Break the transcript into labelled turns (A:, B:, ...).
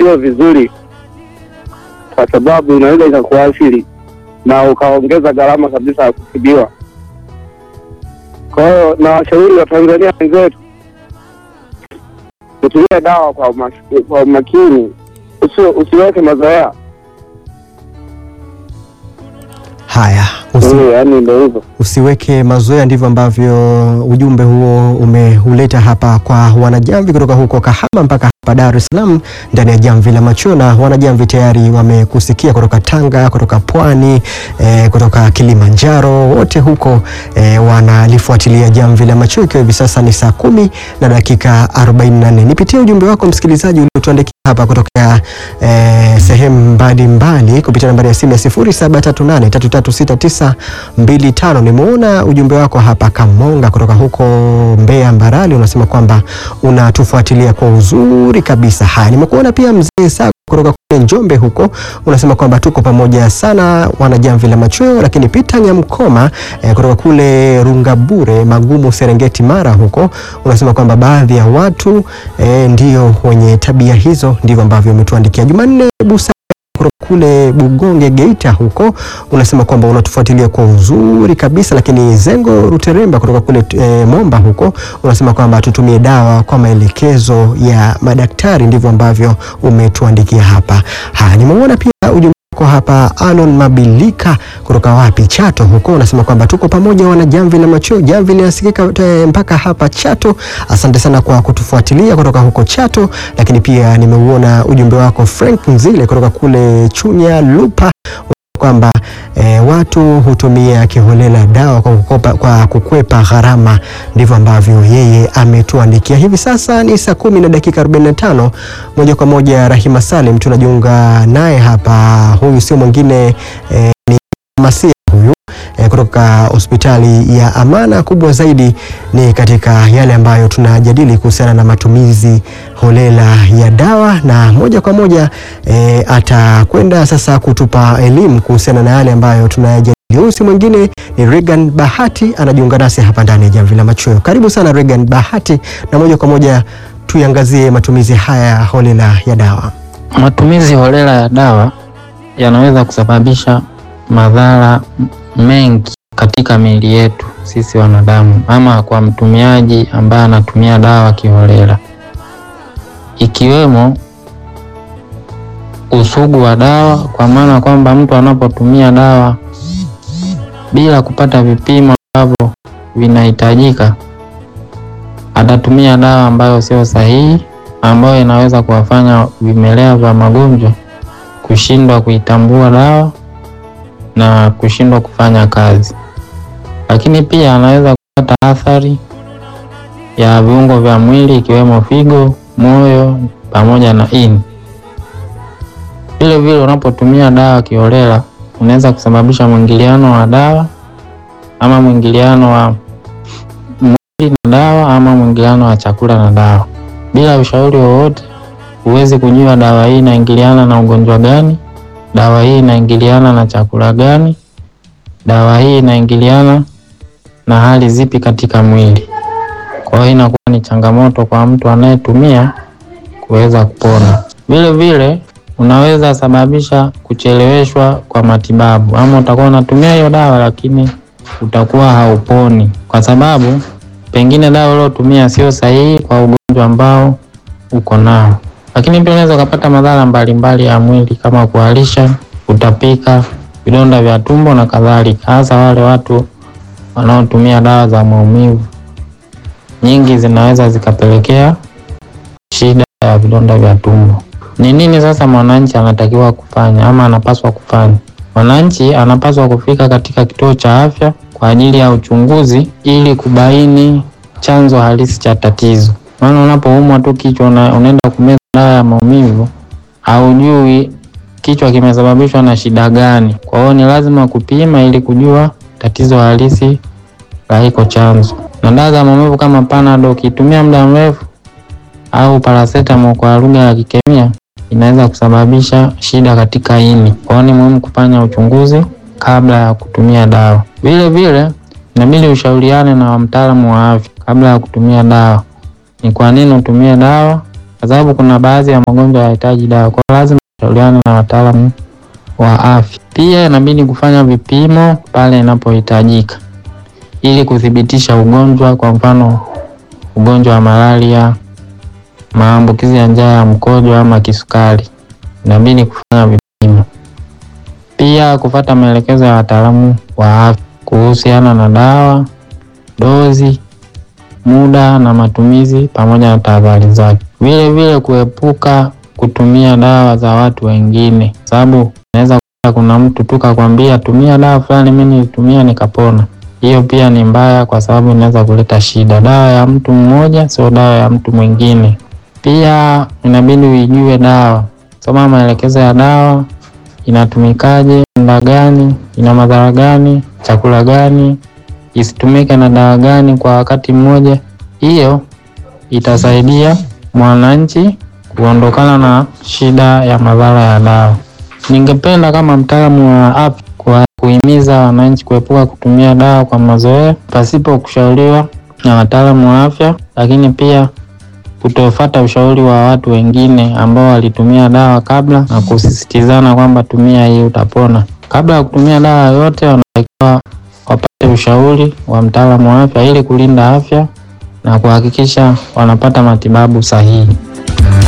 A: sio vizuri, kwa sababu inaweza ikakuathiri na ukaongeza gharama kabisa ya kutibiwa. Kwa hiyo na washauri wa Tanzania wenzetu kutumia dawa kwa umak- kwa umakini, usi- usiweke mazoea.
B: Haya, usi,
A: Eh, Yaani ndio hivyo.
B: usiweke mazoea, ndivyo ambavyo ujumbe huo umeuleta hapa kwa wanajamvi kutoka huko Kahama mpaka hapa Dar es Salaam ndani ya jamvi la macho, na wanajamvi tayari wamekusikia kutoka Tanga, kutoka Pwani, eh, kutoka Kilimanjaro, wote huko eh, wanalifuatilia jamvi la macho, ikiwa hivi sasa ni saa kumi na dakika 44. Nipitie ujumbe wako msikilizaji uliotuandikia hapa kutokea eh, sehemu mbalimbali kupitia nambari ya simu ya 0738336925. Nimeona ujumbe wako hapa Kamonga kutoka huko Mbeya Mbarali, unasema kwamba unatufuatilia kwa uzuri kabisa. Haya, nimekuona pia mzee Sago kutoka kule Njombe huko unasema kwamba tuko pamoja sana wanajamvi la machweo, lakini Peter Nyamkoma eh, kutoka kule Rungabure Magumu Serengeti Mara huko unasema kwamba baadhi ya watu eh, ndio wenye tabia hizo, ndivyo ambavyo umetuandikia. Jumanne Busa kutoka kule Bugonge Geita huko unasema kwamba unatufuatilia kwa uzuri kabisa, lakini Zengo Ruteremba kutoka kule e, Momba huko unasema kwamba tutumie dawa kwa maelekezo ya madaktari, ndivyo ambavyo umetuandikia hapa. Haya, nimeona pia ujumbe wako hapa Anon Mabilika kutoka wapi Chato huko unasema kwamba tuko pamoja wana jamvi la macho, jamvi linasikika eh, mpaka hapa Chato. Asante sana kwa kutufuatilia kutoka huko Chato, lakini pia nimeuona ujumbe wako Frank Mzile kutoka kule Chunya Lupa kwamba e, watu hutumia kiholela dawa kwa, kukopa, kwa kukwepa gharama. Ndivyo ambavyo yeye ametuandikia. Hivi sasa ni saa kumi na dakika 45. Moja kwa moja Rahima Salim tunajiunga naye hapa. Huyu sio mwingine e, ni Masia huyu e, kutoka hospitali ya Amana. Kubwa zaidi ni katika yale ambayo tunajadili kuhusiana na matumizi holela ya dawa, na moja kwa moja e, atakwenda sasa kutupa elimu kuhusiana na yale ambayo tunayajadili. Huyu si mwingine ni Regan Bahati, anajiunga nasi hapa ndani ya Jamvi la Machweo. Karibu sana Regan Bahati, na moja kwa moja tuiangazie matumizi haya holela ya dawa.
C: Matumizi holela ya dawa yanaweza kusababisha madhara mengi katika miili yetu sisi wanadamu, ama kwa mtumiaji ambaye anatumia dawa kiholela, ikiwemo usugu wa dawa, kwa maana kwamba mtu anapotumia dawa bila kupata vipimo ambavyo vinahitajika, atatumia dawa ambayo sio sahihi, ambayo inaweza kuwafanya vimelea vya magonjwa kushindwa kuitambua dawa na kushindwa kufanya kazi. Lakini pia anaweza kupata athari ya viungo vya mwili ikiwemo figo, moyo pamoja na ini. Vile vile unapotumia dawa kiholela, unaweza kusababisha mwingiliano wa dawa ama mwingiliano wa mwili na dawa ama mwingiliano wa chakula na dawa. Bila ushauri wowote, huwezi kujua dawa hii inaingiliana na ugonjwa gani, dawa hii inaingiliana na chakula gani, dawa hii inaingiliana na hali zipi katika mwili. Kwa hiyo inakuwa ni changamoto kwa mtu anayetumia kuweza kupona. Vile vile unaweza sababisha kucheleweshwa kwa matibabu, ama utakuwa unatumia hiyo dawa lakini utakuwa hauponi kwa sababu pengine dawa uliotumia sio sahihi kwa ugonjwa ambao uko nao. Lakini pia unaweza ukapata madhara mbalimbali ya mwili kama kuharisha, kutapika, vidonda vya tumbo na kadhalika, hasa wale watu wanaotumia dawa za maumivu. Nyingi zinaweza zikapelekea shida ya vidonda vya tumbo. Ni nini sasa mwananchi anatakiwa kufanya ama anapaswa kufanya? Mwananchi anapaswa kufika katika kituo cha afya kwa ajili ya uchunguzi ili kubaini chanzo halisi cha tatizo. Maana unapoumwa tu kichwa una, unaenda kumeza dawa ya maumivu, haujui kichwa kimesababishwa na shida gani. Kwa hiyo ni lazima kupima ili kujua tatizo halisi la hiko chanzo. Na dawa za maumivu kama Panadol ukitumia muda mrefu au paracetamol kwa lugha ya kikemia inaweza kusababisha shida katika ini. Kwa hiyo ni muhimu kufanya uchunguzi kabla ya kutumia dawa. Vile vile inabidi ushauriane na mtaalamu wa afya kabla ya kutumia dawa. Ni kwa nini utumie dawa kwa sababu kuna baadhi ya magonjwa yanahitaji dawa, kwa hiyo lazima ushauriane na wataalamu wa afya. Pia inabidi kufanya vipimo pale inapohitajika ili kuthibitisha ugonjwa, kwa mfano ugonjwa wa malaria, maambukizi ya njia ya mkojo ama kisukari, inabidi kufanya vipimo. Pia kufata maelekezo ya wataalamu wa afya kuhusiana na dawa, dozi, muda na matumizi pamoja na tahadhari zake. Vile vile kuepuka kutumia dawa za watu wengine, sababu unaweza kuta kuna mtu tu kakwambia tumia dawa fulani, mimi nilitumia nikapona. Hiyo pia ni mbaya, kwa sababu inaweza kuleta shida. Dawa ya mtu mmoja sio dawa ya mtu mwingine. Pia inabidi uijue dawa, soma maelekezo ya dawa, inatumikaje, muda gani, ina madhara gani, chakula gani, isitumike na dawa gani kwa wakati mmoja. Hiyo itasaidia mwananchi kuondokana na shida ya madhara ya dawa. Ningependa kama mtaalamu wa afya kwa kuhimiza wananchi kuepuka kutumia dawa kwa mazoea pasipo kushauriwa na wataalamu wa afya, lakini pia kutofuata ushauri wa watu wengine ambao walitumia dawa kabla na kusisitizana kwamba tumia hii utapona. Kabla ya kutumia dawa yoyote, wanatakiwa wapate ushauri wa mtaalamu wa afya ili kulinda afya na kuhakikisha wanapata matibabu sahihi.